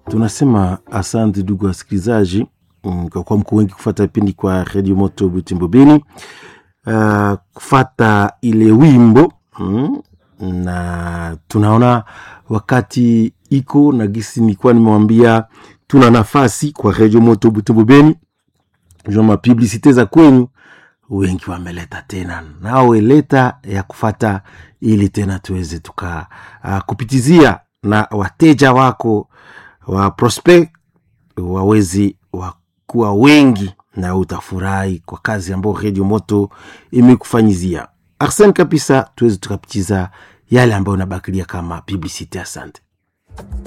tunasema asante ndugu wasikilizaji mm, kwa kuwa mko wengi kufata vipindi kwa redio moto butembo beni uh, kufata ile wimbo mm, na tunaona wakati iko na gisi nilikuwa nimewambia tuna nafasi kwa redio moto butembo beni jua mapublisite za kwenyu wengi wameleta tena nawe leta ya kufata ili tena tuweze tuka uh, kupitizia na wateja wako wa prospect wawezi wakuwa wengi na utafurahi kwa kazi ambayo redio moto imekufanyizia arsen kabisa tuweze tukapitiza yale ambayo nabakilia kama publicity asante